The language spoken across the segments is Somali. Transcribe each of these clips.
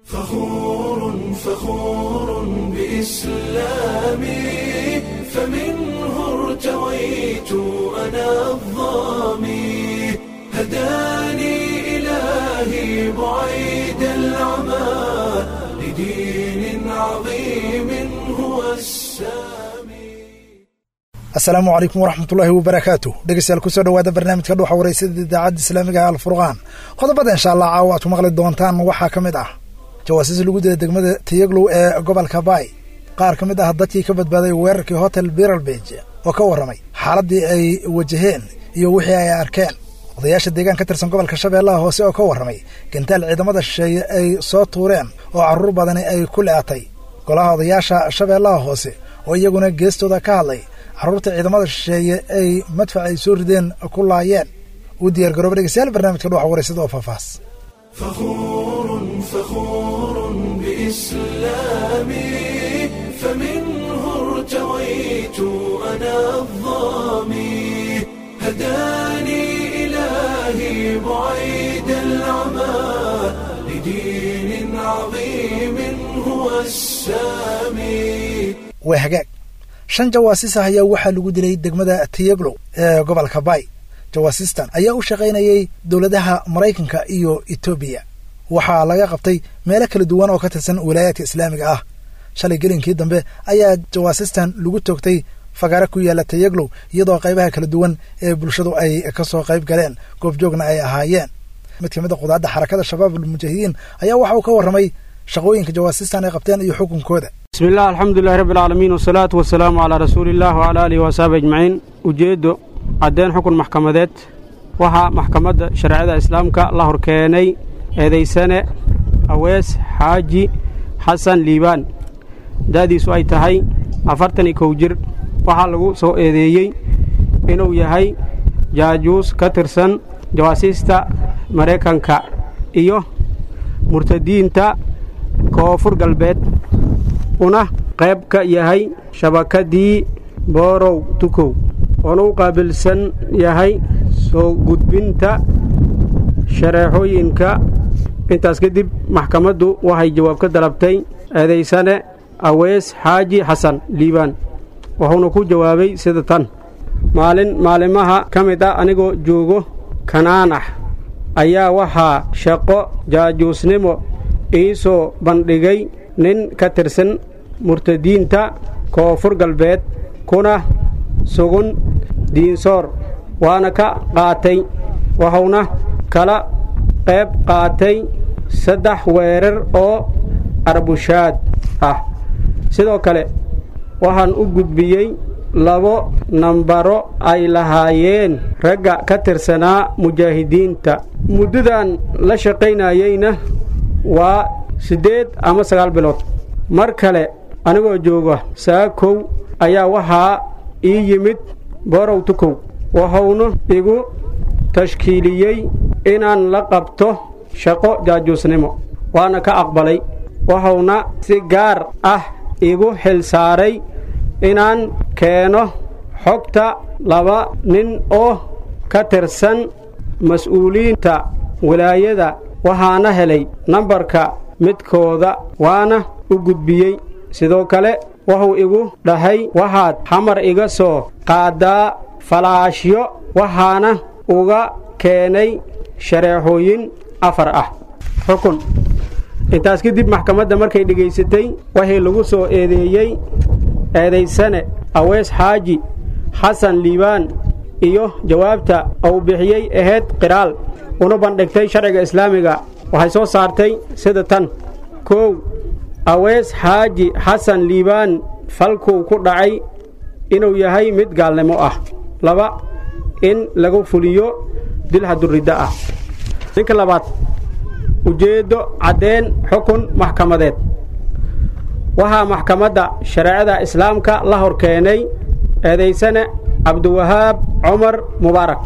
فخور فخور بإسلامي فمنه ارتويت أنا الظامي هداني إلهي بعيد العمى لدين عظيم هو السامي asalaamu calaykum waraxmatullaahi wabarakaatu dhegeystayaal kusoo dhawaada barnaamijka dhuuxa wareysada idaacadda islaamiga ee alfurqaan qodobada insha allah caawa aad ku maqli doontaan waxaa ka mid ah jawaasiis lagu dila degmada tiyaglow ee gobolka baay qaar ka mid ah dadkii ka badbaaday weerarkii hotel biralbeg oo ka warramay xaaladdii ay wajaheen iyo wixii ay arkeen odayaasha deegaan ka tirsan gobolka shabeellaha hoose oo ka warramay gantaal ciidamada shisheeye ay soo tuureen oo carruur badani ay ku le'atay golaha odayaasha shabeellaha hoose oo iyaguna geestooda ka hadlay carruurta ciidamada shisheeye ay madfac ay soo rideen ku laayeen u diyaar garooba dhegeystayaal barnaamijka dhuuxa wareysada oo faafaas فخور فخور بإسلامي فمنه ارتويت أنا الظامي هداني إلهي بعيد العمى لدين عظيم هو السامي waa hagaag shan jawaasiis ah ayaa waxaa lagu dilay degmada tiyaglow ee gobolka baay jawaasiistan ayaa u shaqaynayay dowladaha maraykanka iyo etoobiya waxaa laga qabtay meelo kala duwan oo ka tirsan wilaayaadka islaamiga ah shalay gelinkii dambe ayaa jawaasistan lagu toogtay fagaare ku yaalla tayaglow iyadoo qaybaha kala duwan ee bulshadu ay ka soo qayb galeen goobjoogna ay ahaayeen mid ka mid a qudaadda xarakada shabaab almujaahidiin ayaa waxa uu ka warramay shaqooyinka jawaasistan ay qabteen iyo xukunkooda bismi illah alxamdulilahi rabbi alcaalamiin wasalaatu wasalaamu calaa rasuuliillah wacalaa aalihi waasxaabi ajmaciin ujeeddo caddeen xukun maxkamadeed waxaa maxkamadda shareecada islaamka la horkeenay eedaysane awees xaaji xasan liibaan da'diisu ay tahay afartan iyo kow jir waxaa lagu soo eedeeyey inuu yahay jaajuus ka tirsan jawaasiista maraykanka iyo murtadiinta koonfur galbeed una qayb ka yahay shabakadii boorow tukow oona u qaabilsan yahay soo gudbinta shareexooyinka intaas kadib maxkamaddu waxay jawaab ka dalabtay eedaysane awees xaaji xasan liibaan wuxuuna ku jawaabay sida tan maalin maalimaha ka mid ah anigoo joogo kanaanax ayaa waxaa shaqo jaajuusnimo ii soo bandhigay nin ka tirsan murtadiinta koonfur galbeed kuna sugun diinsoor waana ka qaatay wuxuuna kala qayb qaatay saddex weerar oo arbushaad ah sidoo kale waxaan u gudbiyey labo nambaro ay lahaayeen ragga ka tirsanaa mujaahidiinta muddadan la shaqaynayeyna waa siddeed ama sagaal bilood mar kale anigoo jooga saakow ayaa waxaa ii yimid borow tukow wuxuuna igu tashkiiliyey inaan la qabto shaqo jaajuusnimo waana ka aqbalay wuxuuna si gaar ah igu xil saaray inaan keeno xogta laba nin oo ka tirsan mas-uuliyiinta wilaayada waxaana helay nambarka midkooda waana u gudbiyey sidoo kale wuxuu igu dhahay waxaad xamar iga soo qaaddaa falaashyo waxaana uga keenay shareexooyin afar ah xukun intaas kadib maxkamadda markay dhegaysatay waxii lagu soo eedeeyey eedaysane awees xaaji xasan liibaan iyo jawaabta uu bixiyey ahayd qiraal una bandhigtay sharciga islaamiga waxay soo saartay sida tan kow awees xaaji xasan liibaan falkuu ku dhacay inuu yahay mid gaalnimo ah laba in lagu fuliyo dilha durridda ah ninka labaad ujeeddo caddeen xukun maxkamadeed waxaa maxkamadda shareecada islaamka la hor keenay eedaysane cabdiwahaab cumar mubaarak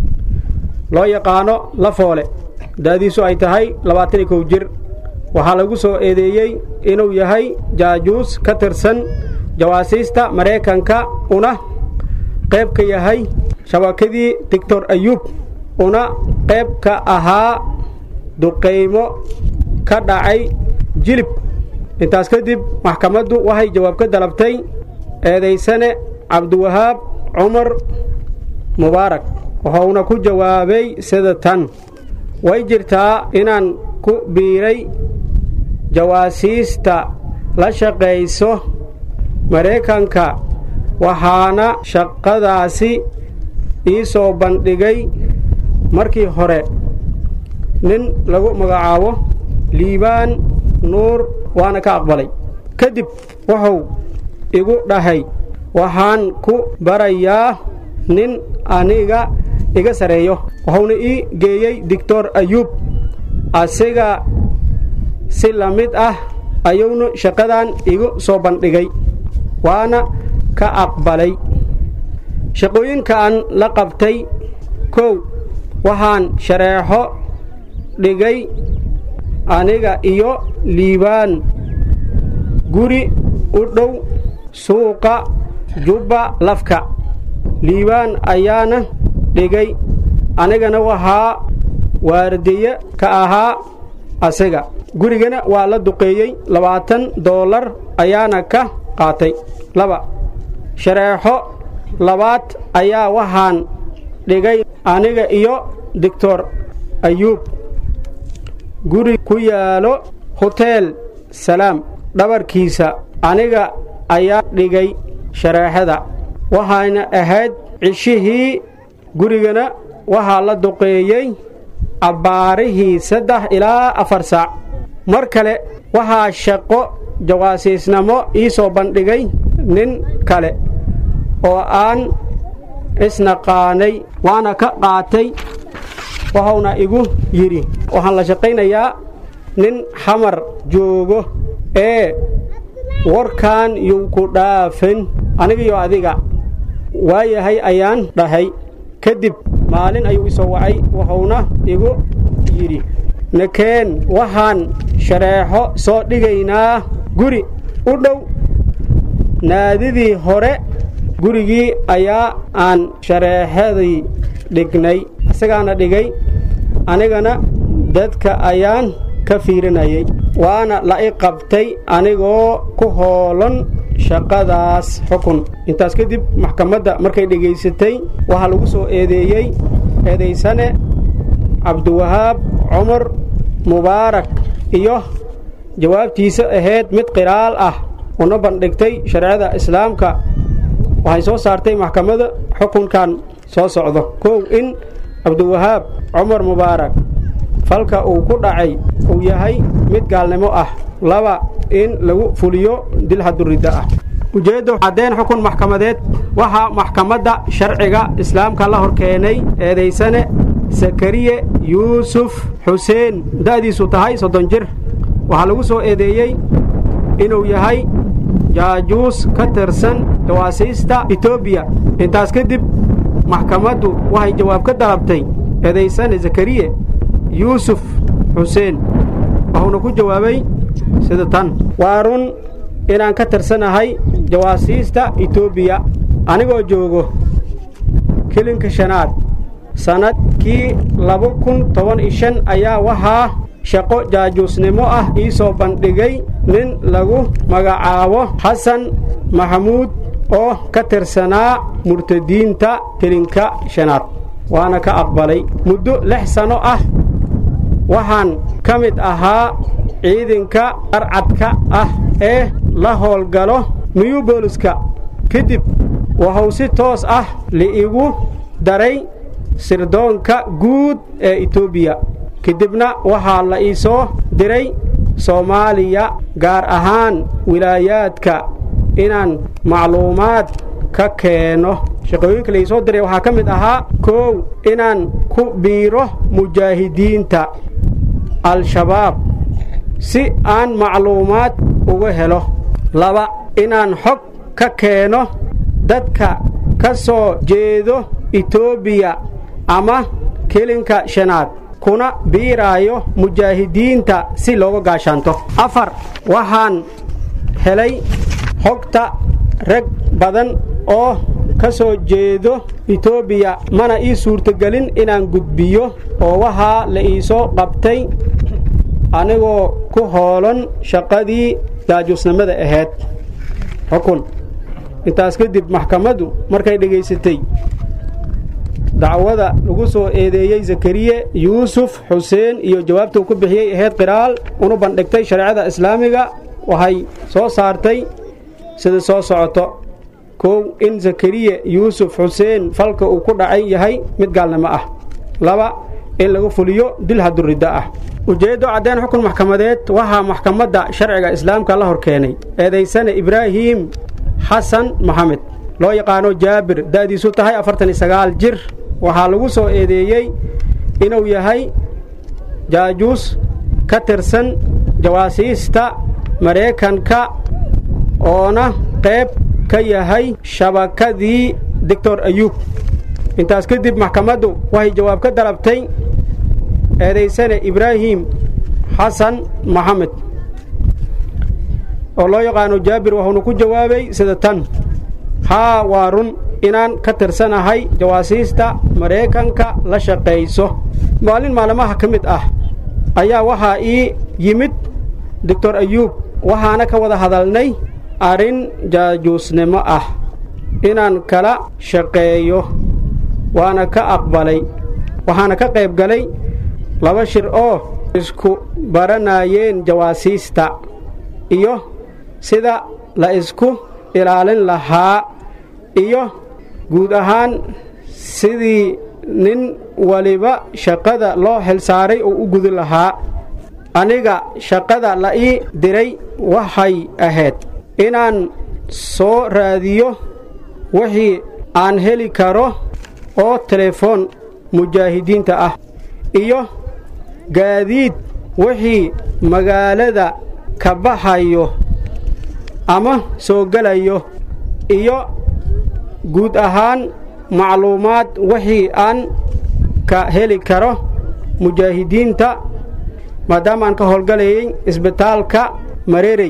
loo yaqaano la foole da'diisu ay tahay labaatan iyo kow jir waxaa lagu soo eedeeyey inuu yahay jaajuus ka tirsan jawaasiista maraykanka una qayb ka yahay shabakadii doctor ayuub una qayb ka ahaa duqaymo ka dhacay jilib intaas kadib maxkamaddu waxay jawaab ka dalabtay eedaysane cabdiwahaab cumar mubaarak wuxuuna ku jawaabay sida tan way jirtaa inaan ku biiray jawaasiista la shaqayso maraykanka waxaana shaqadaasi ii soo bandhigay markii hore nin lagu magacaabo liibaan nuur waana ka aqbalay kadib wuxuu igu dhahay waxaan ku barayaa nin aniga iga sareeyo wuxuuna ii geeyey doctor ayuub asiga si la mid ah ayuuna shaqadan igu soo bandhigay waana ka aqbalay shaqooyinka aan la qabtay kow waxaan shareexo dhigay aniga iyo liibaan guri u dhow suuqa jubba lafka liibaan ayaana dhigay anigana waxaa waardiye ka ahaa asiga gurigana waa la duqeeyey labaatan doolar ayaana ka qaatay laba shareexo labaad ayaa waxaan dhigay aniga iyo doctor ayuub guri ku yaalo hoteel salaam dhabarkiisa aniga ayaa dhigay shareexada waxayna ahayd cishihii gurigana waxaa la duqeeyey abbaarihii saddex ilaa afar saac mar kale waxaa shaqo jawaasiisnamo ii soo bandhigay nin kale oo aan isnaqaanay waana ka qaatay wuxuuna igu yidhi waxaan la shaqaynayaa nin xamar joogo ee warkaan yuu ku dhaafin anigiyo adiga waayahay ayaan dhahay kadib maalin ayuu isoo wacay wuxuuna igu yidhi nakeen waxaan shareexo soo dhigaynaa guri u dhow naadidii hore gurigii ayaa aan shareexadii dhignay isagaana dhigay anigana dadka ayaan ka fiirinayay waana la i qabtay anigoo ku hoolan shaqadaas xukun intaas kadib maxkamadda markay dhegaysatay waxaa lagu soo eedeeyey eedaysane cabdiwahaab cumar mubaarak iyo jawaabtiisa ahayd mid qiraal ah una bandhigtay shareecada islaamka waxay soo saartay maxkamadda xukunkan soo socdo kow in cabdiwahaab cumar mubaarak falka uu ku dhacay uu yahay mid gaalnimo ah laba in lagu fuliyo dil haduridda ah ujeeddo caddeen xukun maxkamadeed waxaa maxkamadda sharciga islaamka la hor keenay eedaysane sakariye yuusuf xuseen da'diisu tahay soddon jir waxaa lagu soo eedeeyey inuu yahay jaajuus ka tirsan jawaasiista etoobiya intaas kadib maxkamaddu waxay jawaab ka dalabtay eedaysane zakariye yuusuf xuseen wuxuuna ku jawaabay sida tan waa run inaan ka tirsanahay jawaasiista etoobiya anigoo joogo kelinka shanaad sannadkii laba kun toban iyo shan ayaa waxaa shaqo jaajuusnimo ah ii soo bandhigay nin lagu magacaabo xasan maxamuud oo ka tirsanaa murtadiinta kelinka shanaad waana ka aqbalay muddo lix sanno ah waxaan ka mid ahaa ciidanka qarcadka ah ee la howlgalo miyuu booliska kadib wuxuu si toos ah liigu daray sirdoonka guud ee etoobiya kadibna waxaa la ii soo diray soomaaliya gaar ahaan wilaayaadka inaan macluumaad ka keeno shaqooyinka la ii soo diray waxaa ka mid ahaa koow inaan ku biiro mujaahidiinta al-shabaab si aan macluumaad uga helo laba inaan xog ka keeno dadka ka soo jeedo etoobiya ama kelinka shanaad kuna biiraayo mujaahidiinta si looga gaashaanto afar waxaan helay xogta rag badan oo ka soo jeedo etoobiya mana ii suurtogelin inaan gudbiyo oo waxaa la iisoo qabtay anigoo ku hoolan shaqadii jaajuusnimada ahayd xukun intaas kadib maxkamaddu markay dhegaysatay dacwada lagu soo eedeeyey zakariye yuusuf xuseen iyo jawaabtuu ku bixiyey ahayd qiraal una bandhigtay shareecada islaamiga waxay soo saartay sida soo socoto kow in zakariye yuusuf xuseen falka uu ku dhacay yahay mid gaalnimo ah laba in lagu fuliyo dil haduridda ah ujeeddo caddeen xukun maxkamadeed waxaa maxkamadda sharciga islaamka la hor keenay eedaysane ibraahim xasan maxamed loo yaqaano jaabir da'diisu tahay afartan iyo sagaal jir waxaa lagu soo eedeeyey inuu yahay jaajuus ka tirsan jawaasiista maraykanka oona qayb ka yahay shabakadii doctor ayuub intaas kadib maxkamaddu waxay jawaab ka dalabtay eedaysane ibraahim xasan maxamed oo loo yaqaano jaabir wuxuuna ku jawaabay sida tan haa waa run inaan ka tirsanahay jawaasiista maraykanka la shaqayso maalin maalmaha ka mid ah ayaa waxaa ii yimid doctor ayuub waxaana ka wada hadalnay arrin jaajuusnimo ah inaan kala shaqeeyo waana ka aqbalay waxaana ka qayb galay laba shir oo isku baranayeen jawaasiista iyo sida la isku ilaalin lahaa iyo guud ahaan sidii nin waliba shaqada loo xilsaaray oo u gudi lahaa aniga shaqada la ii diray waxay ahayd inaan soo raadiyo wixii aan heli karo oo telefoon mujaahidiinta ah iyo gaadiid wixii magaalada ka baxayo ama soo gelayo iyo guud ahaan macluumaad wixii aan ka heli karo mujaahidiinta maadaama aan ka howlgalayay isbitaalka mareerey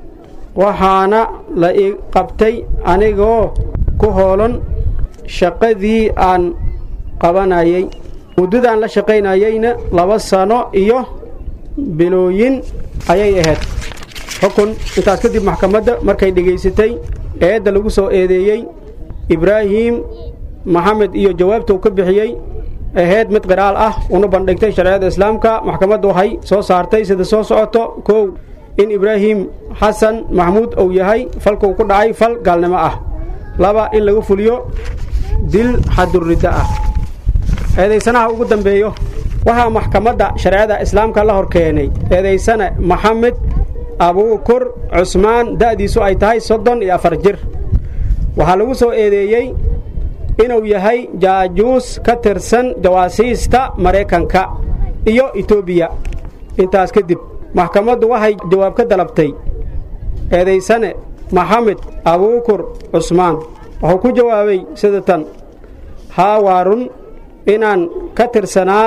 waxaana la ii qabtay anigoo ku hoolan shaqadii aan qabanayay muddadaan la shaqaynayayna laba sano iyo bilooyin ayay ahayd xukun intaas kadib maxkamadda markay dhegaysatay eedda lagu soo eedeeyey ibraahim maxamed iyo jawaabtuu ka bixiyey ahayd mid qiraal ah una bandhigtay shareecada islaamka maxkamaddu waxay soo saartay sida soo socoto kow in ibraahim xasan maxmuud uu yahay falkuu ku dhacay fal gaalnimo ah laba in lagu fuliyo dil xaduridda ah eedaysanaha ugu dambeeyo waxaa maxkamadda shareecada islaamka la hor keenay eedaysane maxamed abuukur cusmaan da'diisu ay tahay soddon iyo afar jir waxaa lagu soo eedeeyey inuu yahay jaajuus ka tirsan jawaasiista maraykanka iyo etoobiya intaas kadib maxkamaddu waxay jawaab ka dalabtay eedaysane maxamed abuukur cusmaan wuxuu ku jawaabay sida tan haa waa run inaan ka tirsanaa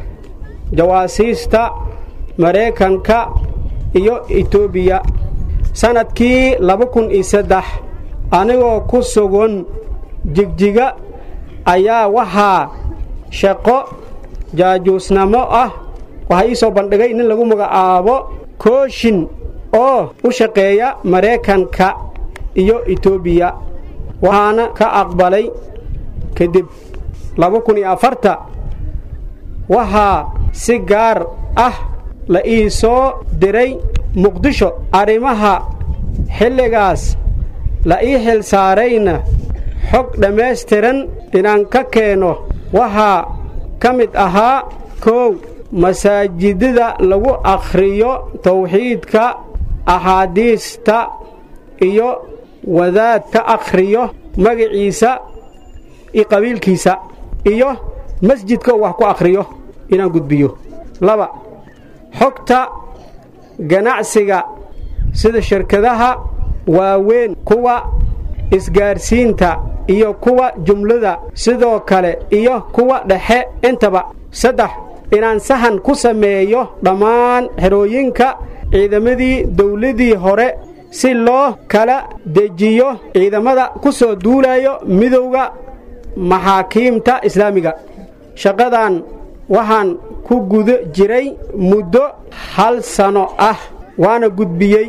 jawaasiista maraykanka iyo etoobiya sannadkii laba kun iyo saddex anigoo ku sugan jigjiga ayaa waxaa shaqo jaajuusnamo ah waxaa ii soo bandhigay nin lagu magacaabo kooshin oo u shaqeeya maraykanka iyo etoobiya waxaana ka aqbalay kadib laba kun iyo afarta waxaa si gaar ah la ii soo diray muqdisho arrimaha xilligaas la ii xil saarayna xog dhammaystiran inaan ka keeno waxaa ka mid ahaa koow masaajidada lagu akhriyo tawxiidka axaadiista iyo wadaad ka akhriyo magaciisa iyo qabiilkiisa iyo masjidka uu wax ku akhriyo inaan gudbiyo laba xogta ganacsiga sida shirkadaha waaweyn kuwa isgaarsiinta iyo kuwa jumlada sidoo kale iyo kuwa dhexe intaba saddex inaan sahan ku sameeyo dhammaan xerooyinka ciidamadii dawladdii hore si loo kala dejiyo ciidamada ku soo duulayo midowda maxaakiimta islaamiga shaqadan waxaan ku guda jiray muddo hal sano ah waana gudbiyey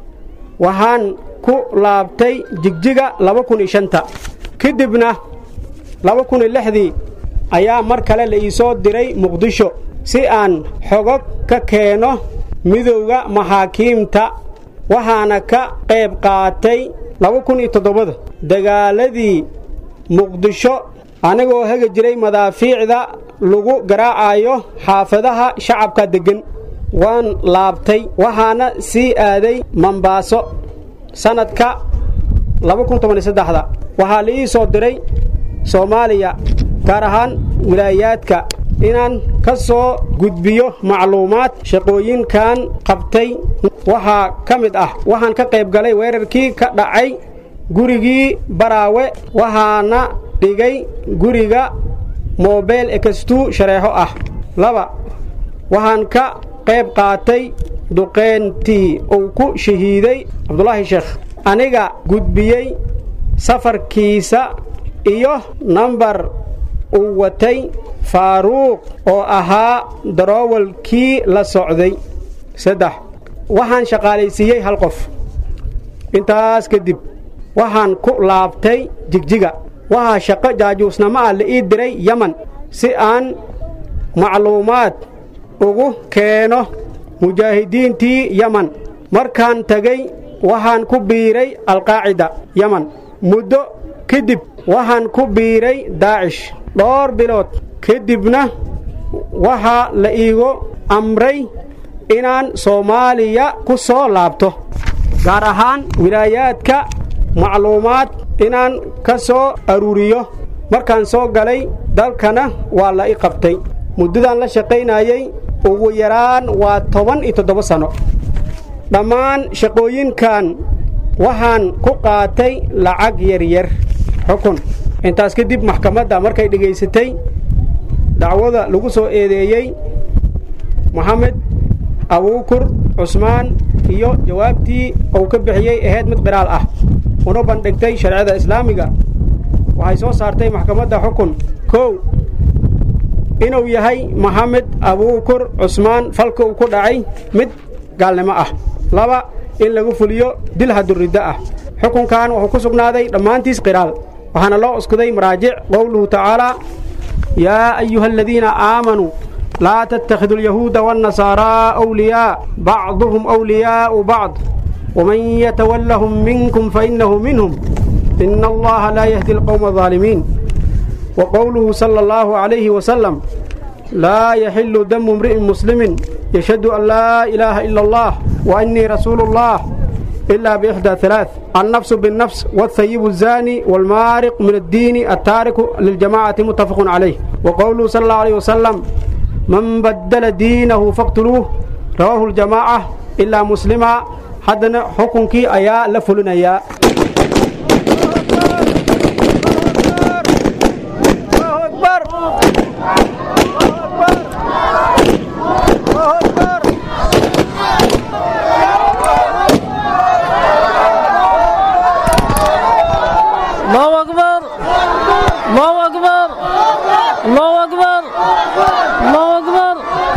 waxaan ku laabtay jigjiga laba kun iyo shanta kadibna laba kun iyo lixdii ayaa mar kale la iisoo diray muqdisho si aan xogog ka keeno midowda maxaakiimta waxaana ka qayb qaatay laba kun iyo toddobada dagaaladii muqdisho anigoo hegi jiray madaafiicda lagu garaacayo xaafadaha shacabka deggan waan laabtay waxaana sii aaday mambaaso sannadka laba kun toban iyo saddexda waxaa la ii soo diray soomaaliya gaar ahaan wilaayaadka inaan ka soo gudbiyo macluumaad shaqooyinkan qabtay waxaa ka mid ah waxaan ka qayb galay weerarkii ka dhacay gurigii baraawe waxaana dhigay guriga moobeyl ekastuu shareexo ah laba waxaan ka qayb qaatay duqeyntii uu ku shahiiday cabdulaahi sheekh aniga gudbiyey safarkiisa iyo nambar uu watay faaruuq oo ahaa daroowalkii la socday saddex waxaan shaqaalaysiiyey hal qof intaas kadib waxaan ku laabtay jigjiga waxaa shaqo jaajuusnamo ah la ii diray yeman si aan macluumaad ugu keeno mujaahidiintii yeman markaan tegey waxaan ku biiray alqaacida yeman muddo kadib waxaan ku biiray daacish dhowr bilood kadibna waxaa la iigu amray inaan soomaaliya ku soo laabto gaar ahaan wilaayaadka macluumaad inaan ka soo aruuriyo markaan soo galay dalkana waa la i qabtay muddadaan la shaqaynayey ugu yaraan waa toban iyo toddoba sanno dhammaan shaqooyinkan waxaan ku qaatay lacag yaryar xukun intaas kadib maxkamadda markay dhegaysatay dacwada lagu soo eedeeyey moxamed abuukur cusmaan iyo jawaabtii uu ka bixiyey ahayd mid qiraal ah una bandhigtay shareecada islaamiga waxay soo saartay maxkamadda xukun kow inuu yahay moxamed abuukur cusmaan falka uu ku dhacay mid gaalnimo ah laba in lagu fuliyo dil haduriddo ah xukunkan wuxuu ku sugnaaday dhammaantiis qiraal waxaana loo uskuday maraajic qowluhu tacaalaa yaa ayuha aladiina aamanuu laa tattakhiduu alyahuuda waannasaaraa awliyaa bacduhum awliyaa'u bacd waman yatawallahum minkum fainnahu minhum ina allaha laa yahdi alqowma alظaalimiin wa qowluhu sala allahu calayhi wasalam laa yaxilu damu imri'in muslimin yashhadu an laa ilaaha ila allah wa annii rasuulu اllah إلا بإحدى ثلاث النفس بالنفس والثيب الزاني والمارق من الدين التارك للجماعة متفق عليه وقوله صلى الله عليه وسلم من بدل دينه فاقتلوه رواه الجماعة إلا مسلما حدنا حكمك أيا لفلنا يا الله أكبر الله أكبر الله أكبر الله أكبر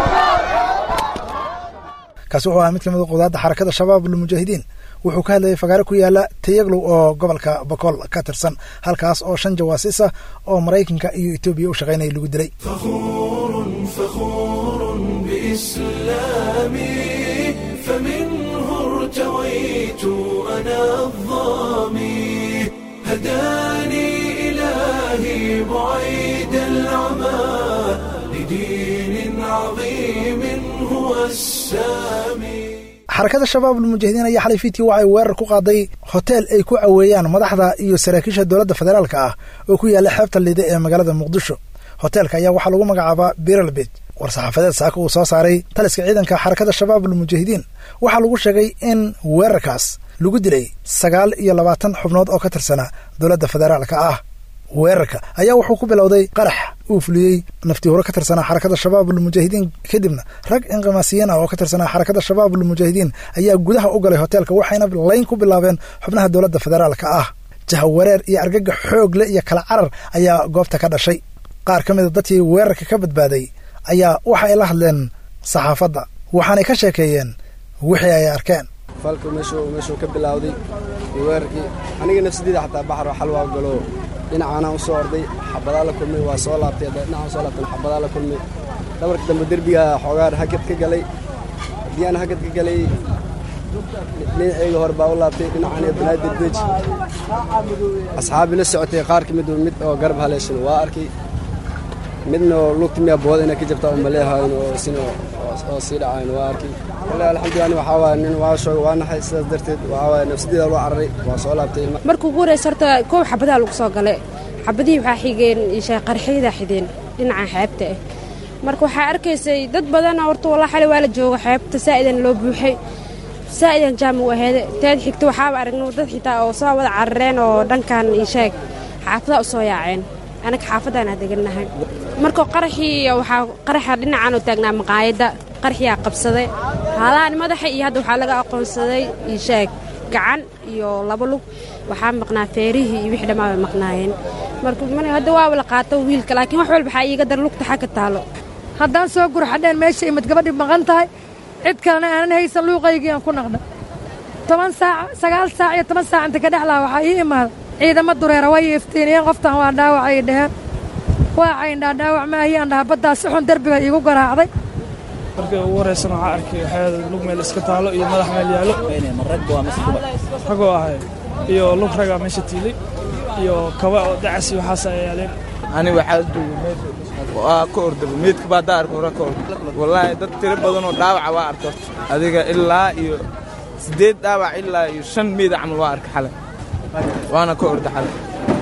kaasi wuxuu ahaa mid ka mid a qudaadda xarakada shabaab lmujaahidiin wuxuu ka hadlayay fagaare ku yaala tayaglow oo gobolka bakool ka tirsan halkaas oo shan jawaasiis ah oo maraykanka iyo etoobiya u shaqaynaya lagu dilay فخور فخور بإسلامي فمنه ارتويت أنا الظامي هداني إلهي بعيد العمى لدين عظيم هو السامي xarakada shabaab lmujaahidiin ayaa xalay fiidkii waxay weerar ku qaaday hoteel ay ku caweeyaan madaxda iyo saraakiisha dowladda federaalka ah oo ku yaalla xeebta liide ee magaalada muqdisho hoteelka ayaa waxaa lagu magacaabaa biralbet war-saxaafadeed saaka uu soo saaray taliska ciidanka xarakada shabaab almujaahidiin waxaa lagu sheegay in weerarkaas lagu dilay sagaal iyo labaatan xubnood oo ka tirsanaa dowladda federaalka ah weerarka ayaa wuxuu ku bilowday qarax uu fuliyey naftii hore ka tirsanaa xarakada shabaab almujaahidiin kadibna rag inqimaasiyiin ah oo ka tirsanaa xarakada shabaab almujaahidiin ayaa gudaha u galay hoteelka waxayna layn ku bilaabeen xubnaha dowladda federaalka ah jahawareer iyo argagax xoog leh iyo kala carar ayaa goobta ka dhashay qaar ka mida dadkii weerarka ka badbaaday ayaa waxa ay la hadleen saxaafadda waxaanay ka sheekeeyeen wixii ay arkeen falka meeshuu meeshuu ka bilowday iyo weerarkii aniga nafsadeyda xataa baxro xal waa galo dhinacaanaan u soo orday xabadaa la kulmay waa soo laabtay dhinacaan soo laabtan xabadaa la kulmay dhabarka dambe derbiga xoogaan hagad ka galay haddii aan hagad ka galay dhinacayga hore baa u laabtay dhinacaan iyo banaadir beej asxaabi la socotay qaar ka mid mid oo garab haleeshan waa arkay midna oo lugta miyaa booda inay ka jirta oo maleehayn oo sin oo sii dhacayn waa arkay wallahi alxamdulilah waxaa waaya nin waa shooga waa naxay sidaas darteed waxaa waaya nafsadeeda loo cararay waa soo laabtay markuu ugu horeysa horta koob xabadaa lagu soo galay xabadihii waxaa xigeen isha qarxiyada xideen dhinaca xeebta ah marka waxaa arkaysay dad badana horta wallah xali waa la jooga xeebta saa'idan loo buuxay saa'idan jaama u aheede teed xigta waxaaba aragno dad xitaa oo soo wada carareen oo dhankan isheeg xaafadaa u soo yaaceen anaga xaafadaanaa degannahay marka qaraxii waxaa qaraxa dhinacan oo taagnaa maqaayadda qaraxiyaa qabsaday haalahan madaxa iyo hadda waxaa laga aqoonsaday isheeg gacan iyo laba lug waxaa maqnaa feerihii iyo wixii dhammaa bay maqnaayeen marka hadda waaba la qaato wiilka laakiin wax walba waxaa iiga dar lugta xagga taalo haddaan soo gurxadheen meesha imid gabadhii maqan tahay cid kalena aanan haysan luuqaygii aan ku naqdha toban saac sagaal saac iyo toban saac inta ka dhex laha waxaa ii imaada ciidamo dureera way iftiiniyeen qoftan waa dhaawacay dheheen waa cayndhaa dhaawac maahiyaan dhaha baddaa si xun derbiga iigu garaacday markii ugu horraysan waxaa arkay waxyaada lug meel iska taalo iyo madax meel yaallo ragoo ahay iyo lug ragaa meesha tiilay iyo kaba oo dacas iyo waxaas ay yaaleen ani waxaa duuga meed waa ka ordaba meedka baa daa arka hore ka orda wallaahi dad tiro badan oo dhaawaca waa arka adiga ilaa iyo siddeed dhaawac ilaa iyo shan meeda camal waa arka xalay waana ka orda xalay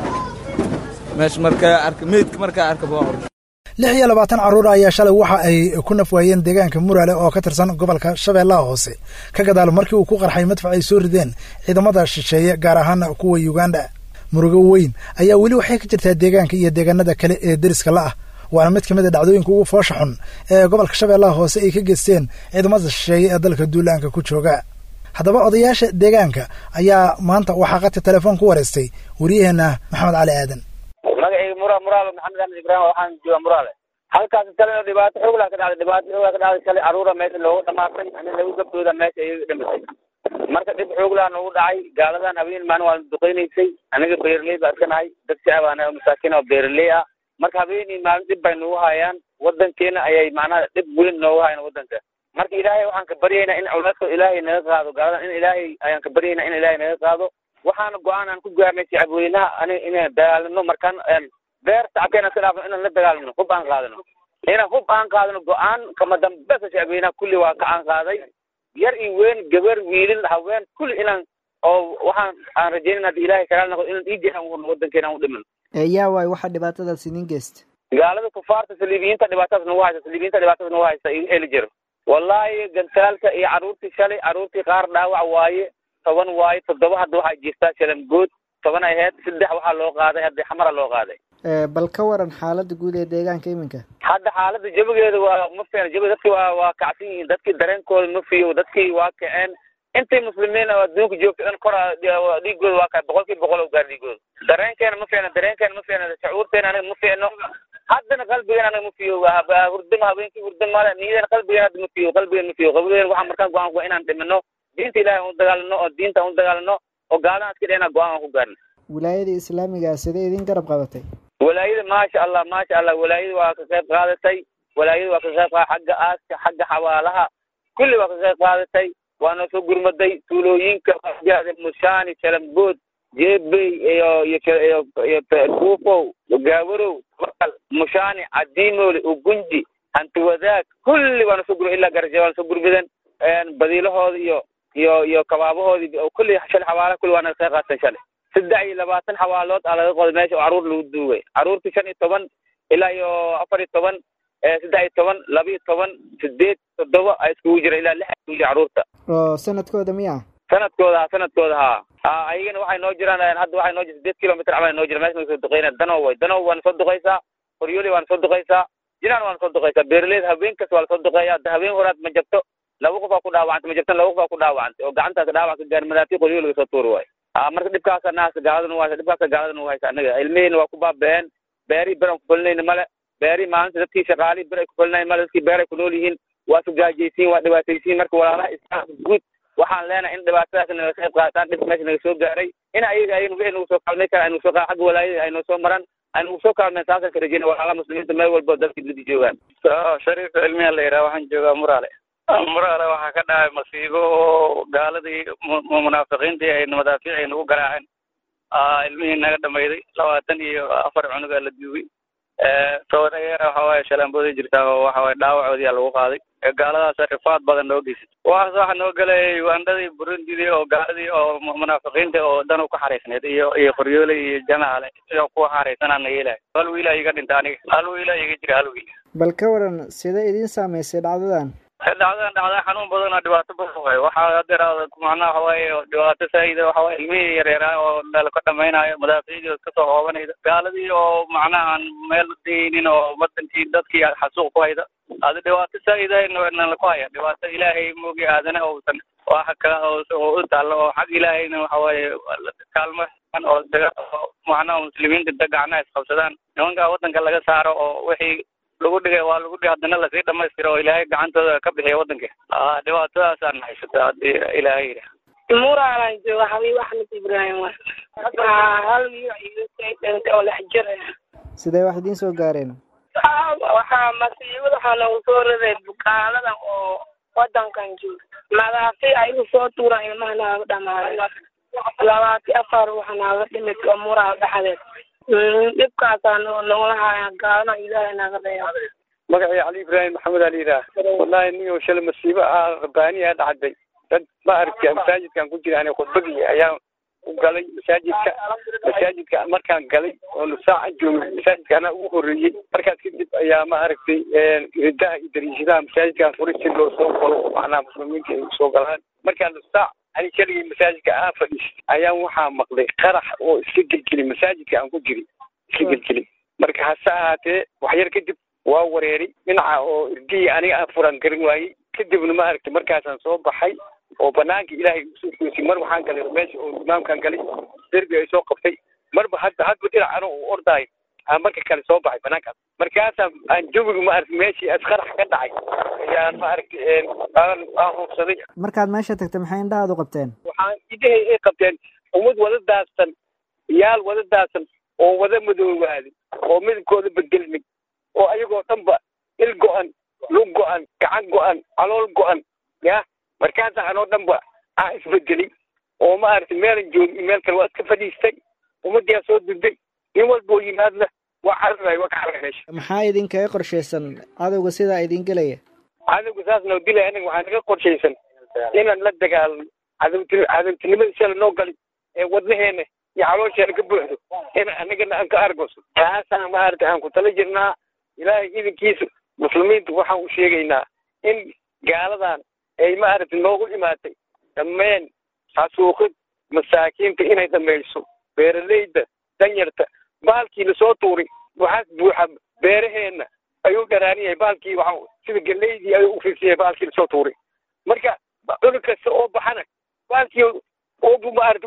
meesha markaa arka meedka markaa arkaba waa orda lix iyo labaatan carruur ayaa shalay waxa ay ku nafwaayeen deegaanka muraale oo ka tirsan gobolka shabeellaha hoose ka gadaal markii uu ku qarxay madfac ay soo rideen ciidamada shisheeye gaar ahaan kuwa yuganda murugo weyn ayaa weli waxay ka jirtaa deegaanka iyo deegaanada kale ee deriska la ah waana mid ka mid a dhacdooyinka ugu foosha xun ee gobolka shabeellaha hoose ay ka geysteen ciidamada shisheeye ee dalka duulaanka ku jooga haddaba odayaasha deegaanka ayaa maanta waxaa qadka telefoon ku wareystay wariyaheenna maxamed cali aadan magacayga mura muraale maxamed axmed ibraahim waxaan jooga muraale halkaas kalena dhibaato xoogla ka dhacday dhibaato xoogla ka dhacday shalay carruura meesha loogu dhamaatay ani lagu gabdooda meesha iyaga dhimatay marka dhib xooglaa nagu dhacay gaaladan habeen maalin waa duqeynaysay aniga beeraley baa iska nahay dad shacab aan masaakiin oo beeraley ah marka habeenii maalin dhib bay nagu hayaan wadankeena ayay macnaha dhib weyn noogu hayaan wadanka marka ilaahay waxaan ka baryaynaa in culeyska ilaahay naga qaado gaaladan in ilaahay ayaan ka baryaynaa in ilaahay naga qaado waxaana go-aan aan ku gaarnay shacabweynaha aniga inaan dagaalano markaan beer shacabkeena iska dhaafno inaan la dagaalano hub aan qaadano inaan hub aan qaadano go-aan kama dambesa shacabweynaha kulli waa ka aan qaaday yar iyo weyn gabar wiilin haween kulli inaan oo waxaan aan rajeynayna haddi ilaahay kagaal noqdo inaan dhiigeena u wadankeena aan u dhiman yaa waay waxaa dhibaatadaas idin geysta gaalada kufaarta saliibiyiinta dhibaatadaas nagu haysa saliibiyiinta dhibaatadaas nagu haysa iga heli jiro wallaahi gantaalka iyo carruurtii shalay carruurtii qaar dhaawac waaye toban waaye toddoba hadda waxaa jirtaa shalamgood toban ay ahayd saddex waxaa loo qaaday hadda xamara loo qaaday bal ka waran xaalada guud ee deegaanka iminka hadda xaaladda jabigeeda waa ma fiicna jabiga dadkii waa waa kacsan yihiin dadkii dareenkooda ma fiyo dadkii waa kaceen intay muslimiin oo adduunka joogta in kora dhiigooda waa kaay boqol kiiba boqol oo gaar dhiigooda dareenkeena ma fiicna dareenkeena ma fiicna shucuurteena anaga ma fiicno haddana qalbigeena anaga ma fiyo hurdama habeenkii hurda male niyadeena qalbigeena hadda ma fiyo qalbigeena ma fiyo qalbigeena waxaan markaan go-aan ku inaan dhimino diinta ilaahay aan u dagaalano oo diinta aan u dagaalano oo gaaladan iska dhena go-aan aan ku gaarno wilaayada islaamiga sidee idin garab qabatay walaayada maasha allah maasha allah walaayada waa ka qayb qaadatay walaayada waa ka qayb qaada xagga aaska xagga xawaalaha kulli waa ka qayb qaadatay waana soo gurmaday tuulooyinka mushaani shalambood jeebey iyo iyo iyo kuufow gaawarow mushaani cadiimoole ugunji hanti wadaag kulli waana soo gur ilaa garaje waana soo gurmaden badiilahooda iyo iyo iyo kabaabahoodii kulli shal xawaalaha kulli waana ka qayb qaatan shalay saddex iyo labaatan xawaalood aa laga qoday meesha oo carruur lagu duugay carruurtii shan iyo toban ilaa iyo afar iyo toban saddex iyo toban laba iyo toban sideed toddoba a iskugu jira ilaa lix iskugu jira carruurta oo sanadkooda miya sanadkooda ha sanadkooda ha a ayagana waxay noo jiraan hadda waxay noo jira sideed kilomitr camal noo jira meesha soo duqeyna danow way danow waana soo duqeysaa horyoli waana soo duqeysaa jinaan waana soo duqeysaa beeraleyda habeen kasta waa lasoo duqeeya hadda habeen horaad ma jabto laba qof aa ku dhaawacantay ma jabtan laba qof aa ku dhaawacantay oo gacantaas dhaawac ka gaar madaatii qoryo laga soo tuuri waayo marka dhibkaasa naasa gaaladana u haysa dhibkaasa gaaladana u haysa anaga ilmihiina waa ku baaba'een beerihii beran ku fulinayna male beeri maalinta dadkii shaqaali bir ay ku falinayen mal dadkii beer ay ku nool yihiin waa sugaajaysiin waa dhibaataysiin marka walaalaha islaamka guud waxaan leenahay in dhibaatadaas naga qayb qaataan dhib meesha naga soo gaaray in ayaga ay nagu nagu soo kaalmay kara ay nagu soo xagga walaayada ay noo soo maran ay nagu soo kaalmeen saasaan ka rajeyna walaalaha muslimiinta meel walba dalka dibadda joogaan shariif cilmiya la yidhaha waxaan joogaa muraale muraale waxaa ka dhacay masiibo oo gaaladii munaafiqiintii ay madaafiic ay nagu garaaceen ilmihii naga dhamayday labaatan iyo afar cunugaa la duugay tooreer waxa waaye shalaambooday jirtaa oo waxa waaye dhaawacoodiyaa lagu qaaday gaaladaas rifaad badan noo geysay waxaas waxa noo galay ugandadii burundidii oo gaaladii oo munaafiqiinta oo dan u ka xariisneed iyo iyo qoryoole iyo jamaale iyo kuwa xariisanaa na yeelahay hal wiila iga dhinta aniga hal wiila iga jira hal wiil bal ka waran sida idiin saamaysay dhacdadan dhacdadan dhacda xanuun badan oo dhibaato badan waayo waxaa hadeer macnaha waxa waaye dhibaato saa'ida waxa waaye ilmihii yareeraa oo meel ka dhamaynayo madaafiicdii kasoo hoobanayda gaaladii oo macnaha aan meel daynin oo wadankii dadkii xasuuq ku hayda adi dhibaato saa'ida nala ku haya dhibaato ilaahay moogi aadana uusan waxa ka oo u taallo oo xag ilaahayna waxa waaye kaalmo oo daga oo macnaha muslimiinta da gacnaha isqabsadaan nimanka wadanka laga saaro oo wixii lagu dhigay waa lagu dhigay haddana lasii dhamaystiro oo ilaahay gacantooda ka bixiya wadanka dhibaatadaasaan haysata haddii ilaahay yidhaah muraalan jooga habiib axmed ibraahim wa hal wiil dhintay oo lex jir sidee wax idiin soo gaareen waxaa masiibada waxaa noogu soo raray bukaanadan oo wadankan jooga madaafi ayagu soo tuuraan ilmaha naaga dhamaaday labaati afar waxa naaga dhimid oo muraa dhexdeed dhibkaasaa nogula haya gaalana ilaahay naga reeba magacii cali ibraahim maxamed ali yidhaah wallahi nin shala masiibo ah rabbaaniya dhacday dad ma aragti masaajidkan ku jira ani khudbadii ayaan u galay masaajidka masaajidka markaan galay oo nusaaca joogay masaajidka anaa ugu horreeyey markaas kadib ayaa ma aragtay ridaha iyo dariishadaha masaajidkan furay si loo soo galo macnaha muslimiinta ay usoo galaan markaan nusaac ani keligii masaajidka aan fadhiistay ayaan waxaa maqlay qarax oo iska gelgelay masaajidka aan ku jiray iska gelgelay marka hase ahaatee waxyar kadib waa wareeray dhinaca oo irdihii aniga aan furan garan waayey kadibna ma aragtay markaasaan soo baxay oo banaanka ilaahay usoo goosay mar waxaan galay meesha oo imaamkaan galay derbi ay soo qabtay marba hadda hadba dhinac ano u ordaayo aan marka kale soo baxay banaankaas markaasaan aan jawiga ma aragtay meeshii asqarax ka dhacay ayaan ma aragtay aan aan hubsaday markaad meesha tagtay maxay indhahaad u qabteen waxaan idahay ay qabteen ummad wada daadsan yaal wada daadsan oo wada madoobaaday oo midabkooda bedelmay oo ayagoo dhanba il go-an lug go-an gacan go-an calool go-an ya markaasa anoo dhanba aan isbedelay oo ma aragtay meelan joogin meel kale waa iska fadhiistay ummaddiyaa soo duday nin walba oo yimaadna waa cararaay waa ka carray meesha maxaa idinkaga qorshaysan cadowga sidaa idin gelaya cadowga saas noo dilay aniga waxaa naga qorshaysan inaan la dagaalno cadowti cadowtinimada shala noo galay ee wadnaheena iyo caloosheena ka buuxdo in anagana aan ka argoso taasaan ma aragtay aan ku tala jirnaa ilaahay idinkiisa muslimiinta waxaan u sheegaynaa in gaaladan ay ma aragtay noogu imaatay dhammeen xasuuqid masaakiinta inay dhamayso beeralayda danyarta baalkii lasoo tuuray waxaas buuxa beeraheenna ayuu dharaaran yahay baalkii waxa sida galeydii ayuu ufirsan yahay baalkii lasoo tuuray marka cunug kasta oo baxana baalkii ugu maarata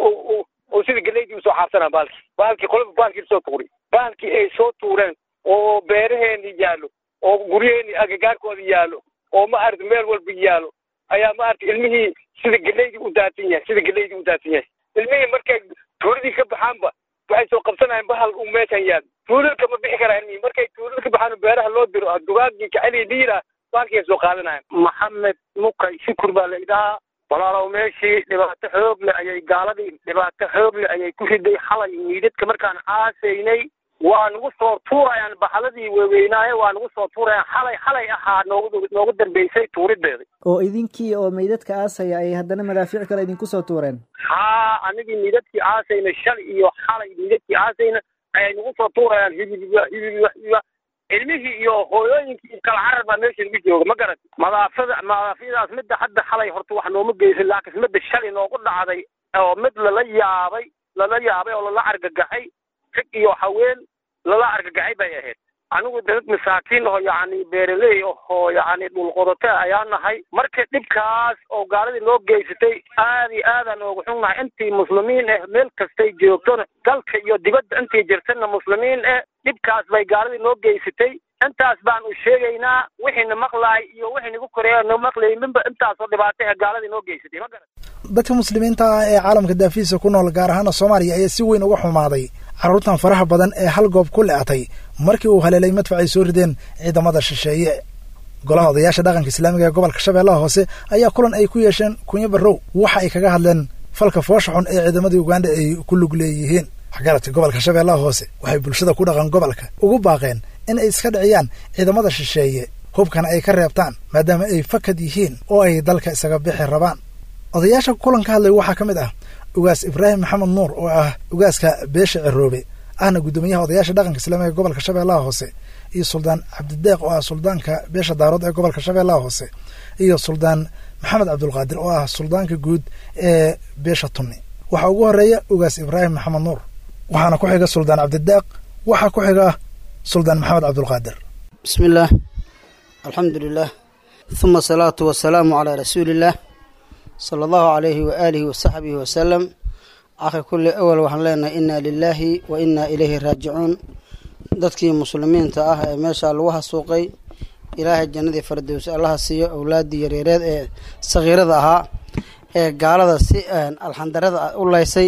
oo sida galeydii usoo xaabsanaa baalkii baalkii qolaba baalkii lasoo tuuray baalkii ay soo tuureen oo beeraheeni yaallo oo guryaheeni agagaarkooda yaallo oo ma aragta meel walba yaallo ayaa ma aragta ilmihii sida galeydii u daadsan yahay sida galeydii u daadsan yahay ilmihii markay tuuladii ka baxaanba waxay soo qabsanayaan bahal uu meeshan yaal tuulada ma bixi karaa ilmihii markay tuulada ka baxaan beeraha loo diro dugaagii jaceli dhiira baalkii soo qaadanayaan maxamed mukay shukur baa la idhahaa walaalow meeshii dhibaato xoog leh ayay gaaladii dhibaato xoog leh ayay ku riday xalay miidadka markaan aasaynay waa nagu soo tuurayaan baxaladii waaweynaaye waa nagu soo tuurayaan xalay xalay ahaa noogu noogu dambeysay tuurideeda oo idinkii oo meydadka aasaya ayay haddana madaafiic kale idinku soo tuureen haa anigii miidadkii aasayna shalay iyo xalay miidadkii aasayna ayay nagu soo tuurayaan hibibiba hibibiba hibiba ilmihii iyo hooyooyinkii kala carar baa meesha lagu jooga ma garat madaafada madaafyadaas midda hadda xalay horta wax nooma geysan laakiin midda shalay noogu dhacday oo mid lala yaabay lala yaabay oo lala argagaxay rag iyo haween lala argagaxay bay ahayd anigu dad masaakiin aho yacni beeraley ahoo yacni dhulqodote ayaa nahay marka dhibkaas oo gaaladii noo geysatay aad iyo aadaan ooga xunnahay intii muslimiin ah meel kastay joogtona dalka iyo dibadda intii jirtana muslimiin ah dhibkaas bay gaaladii noo geysatay intaas baan u sheegaynaa wixiina maqlaay iyo wixii nagu koreeya noo maqlayninba intaasoo dhibaatay ah gaaladii noo geysatay ma garan dadka muslimiinta ah ee caalamka daafihiisa ku nool gaar ahaana soomaaliya ayaa si weyn uga xumaaday carruurtan faraha badan ee hal goob ku le'atay markii uu haleelay madfac ay soo rideen ciidamada shisheeye golaha odayaasha dhaqanka islaamiga ee gobolka shabeellaha hoose ayaa kulan ay ku yeesheen kunyo barrow waxa ay kaga hadleen falka foosha xun ee ciidamadii uganda ay ku lug leeyihiin waxgaradka gobolka shabeellaha hoose waxay bulshada ku dhaqan gobolka ugu baaqeen in ay iska dhiciyaan ciidamada shisheeye hubkana ay ka reebtaan maadaama ay fakad yihiin oo ay dalka isaga bixi rabaan odayaasha kulan ka hadlay waxaa ka mid ah ugaas ibraahim maxamed nuur oo ah ugaaska beesha ciroobe ahna guddoomiyaha odayaasha dhaqanka islaamiga ee gobolka shabeellaha hoose iyo suldaan cabdideeq oo ah suldaanka beesha daarood ee gobolka shabeellaha hoose iyo suldaan maxamed cabdulqaadir oo ah suldaanka guud ee beesha tunni waxaa ugu horeeya ugaas ibraahim maxamed nuur waxaana ku xiga suldaan cabdideeq waxaa ku xiga suldaan maxamed cabdulqaadir bismi illaah alxamdu lilah huma asalaatu wasalaamu calaa rasuuliillaah sala allahu calayhi waaalihi wasaxbihi wasalam akhi kulli awal waxaan leenahay inna lilaahi wa inna ilayhi raajicuun dadkii muslimiinta ah ee meeshaa lagu hasuuqay ilaahay jannadii fardows allaha siiyo owlaaddii yareereed ee sakhiirada ahaa ee gaalada si alxandarada u laysay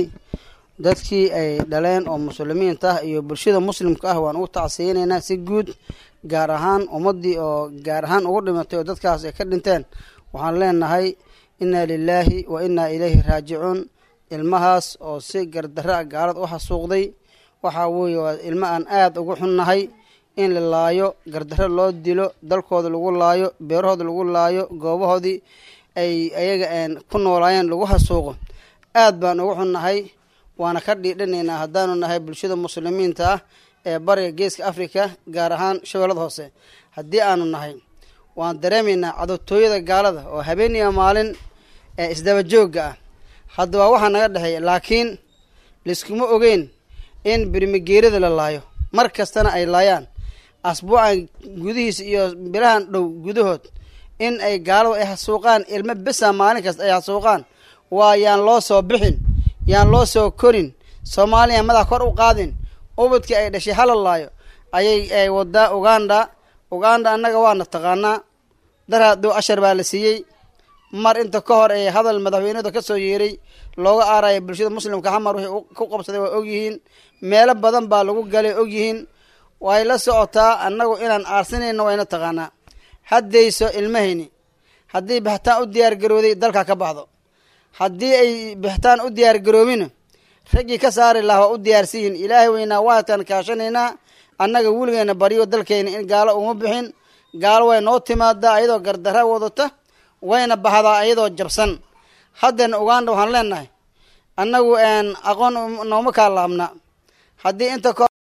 dadkii ay dhaleen oo muslimiinta ah iyo bulshada muslimka ah waan ugu tacsiyeynaynaa si guud gaar ahaan ummaddii oo gaar ahaan ugu dhimatay oo dadkaas ay ka dhinteen waxaan leenahay inna lilaahi wa inna ilayhi raajicuun ilmahaas oo si gardarra a gaalada u xasuuqday waxaa weeye waa ilmo aan aada ugu xunnahay in la laayo gardarro loo dilo dalkooda lagu laayo beerahooda lagu laayo goobahoodii ay ayaga ku noolaayeen lagu xasuuqo aad baan ugu xunnahay waana ka dhiidhanaynaa haddaanu nahay bulshada muslimiinta ah ee bariga geeska africa gaar ahaan shabeellada hoose haddii aanu nahay waan dareemaynaa cadowtooyada gaalada oo habeeniya maalin ee isdaba joogga ah haddaba waxaa naga dhexeeya laakiin layskuma ogeyn in birmigeerada la laayo mar kastana ay laayaan asbuucan gudihiisa iyo bilahan dhow gudahood in ay gaaladu ay xasuuqaan ilmo besa maalin kasta ay xasuuqaan waa yaan loo soo bixin yaan loo soo korin soomaaliya madax kor u qaadin ubadkii ay dhashay hala laayo ayay ay wadaa uganda uganda annaga waana taqaanaa daraaduu ashar baa la siiyey mar inta ka hor ee hadal madaxweynada ka soo yeeray looga aaraya bulshada muslimka xamar wixii ku qabsaday waa ogyihiin meelo badan baa lagu galay ogyihiin way la socotaa annagu inaan aarsanayno wayna taqaanaa haddayso ilmahayni haddii bixitaan u diyaar garooday dalka ka baxdo haddii ay bixitaan u diyaar garoobina raggii ka saari laha waa u diyaarsiyihin ilaahay weynaa waadkaan kaashanaynaa annaga weligeena baryo dalkeena in gaalo uma bixin gaalo way noo timaadaa ayadoo gardarra wadata wayna baxdaa ayadoo jabsan haddana uganda waxaan leenahay annagu aqoon nooma kaa laabna haddii inta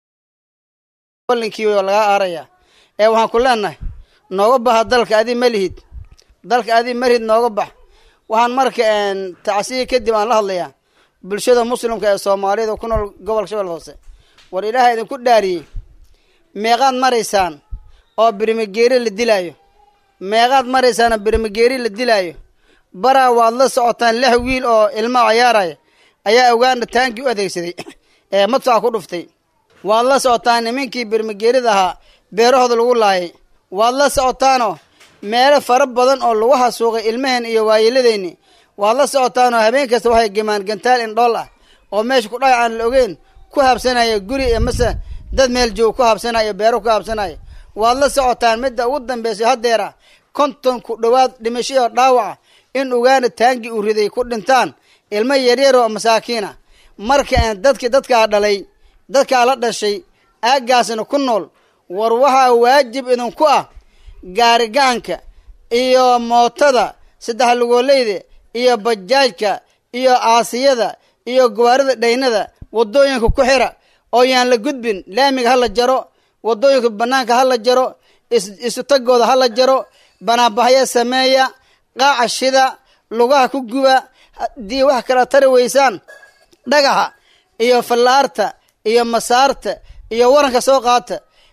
kolinkii lagaa aaraya ee waxaan ku leenahay nooga baxa dalka adi ma lihid dalka adi malihid nooga bax waxaan marka tacsiya kadib aan la hadlayaa bulshada muslimka ee soomaaliyada ku nool gobolka shabeelle hoose war ilaaha idinku dhaariyey meeqaad maraysaan oo birmigeeri la dilaayo meeqaad maraysaan oo birmigeeri la dilaayo baraa waad la socotaan lix wiil oo ilma cayaaraya ayaa uganda taankii u adeegsaday ee madfaca ku dhuftay waad la socotaan nimankii birmigeerida ahaa beerahooda lagu laayay waad la socotaanoo meelo fara badan oo lagu xasuuqay ilmaheen iyo waayeeladeenni waad la socotaanoo habeen kasta waxay gemaan gantaal indhool ah oo meesha ku dhaca aan la ogeyn ku habsanaya guri iyo mase dad meel joog ku habsanaya beero ku habsanaya waad la socotaan midda ugu dambeysay haddeera konton ku dhowaad dhimashadoo dhaawaca in uganda taangii uu riday ku dhintaan ilmo yaryar oo masaakiina marka aan dadkii dadkaa dhalay dadkaa la dhashay aaggaasna ku nool war waxaa waajib idinku ah gaarigacanka iyo mootada saddex lugoolleyda iyo bajaajka iyo aasiyada iyo gawaarida dhaynada waddooyinka ku xira oo yaan la gudbin laamiga ha la jaro waddooyinka bannaanka ha la jaro isutagooda ha la jaro banaanbaxyo sameeya qaaca shida lugaha ku guba haddii wax kala tari weysaan dhagaxa iyo fallaarta iyo masaarta iyo waranka soo qaata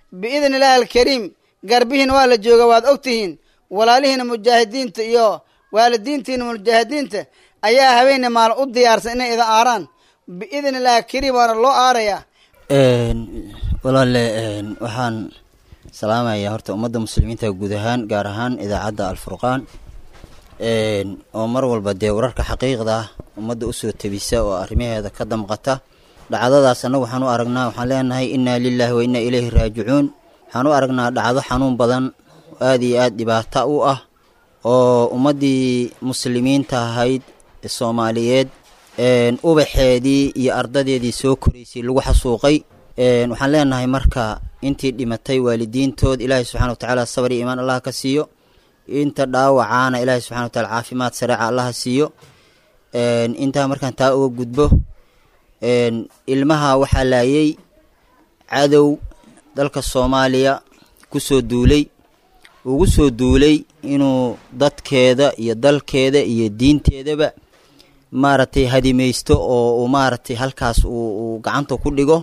biidni illaahi alkariim garbihiina waa la jooga waad og tihiin walaalihiina mujaahidiinta iyo waalidiintiina mujaahidiinta ayaa habeenne maalin u diyaarsan inay ida aaraan biidni illaahi alkariim waana loo aarayaa walaale waxaan salaamayaa horta ummadda muslimiinta guud ahaan gaar ahaan idaacadda alfurqaan oo mar walba dee wararka xaqiiqda ah ummadda usoo tebisa oo arrimaheeda ka damqata dhacdadaas annagu waxaan u aragnaa waxaan leenahay innaa lilaahi wa innaa ilayhi raajicuun waxaan u aragnaa dhacdo xanuun badan aad iyo aad dhibaata u ah oo ummaddii muslimiinta ahayd ee soomaaliyeed ubaxeedii iyo ardadeedii soo koraysay lagu xasuuqay waxaan leenahay marka intii dhimatay waalidiintood ilaahay subxana wa tacaala sabar iyo iimaan allah ka siiyo inta dhaawacaana ilaahay subxana wa taala caafimaad sareeca allaha siiyo intaa markaan taa uga gudbo ilmaha waxaa laayay cadow dalka soomaaliya kusoo duulay ugu soo duulay inuu dadkeeda iyo dalkeeda iyo diinteedaba maaragtay hadimaysto oo uu maaragtay halkaas uu gacanta ku dhigo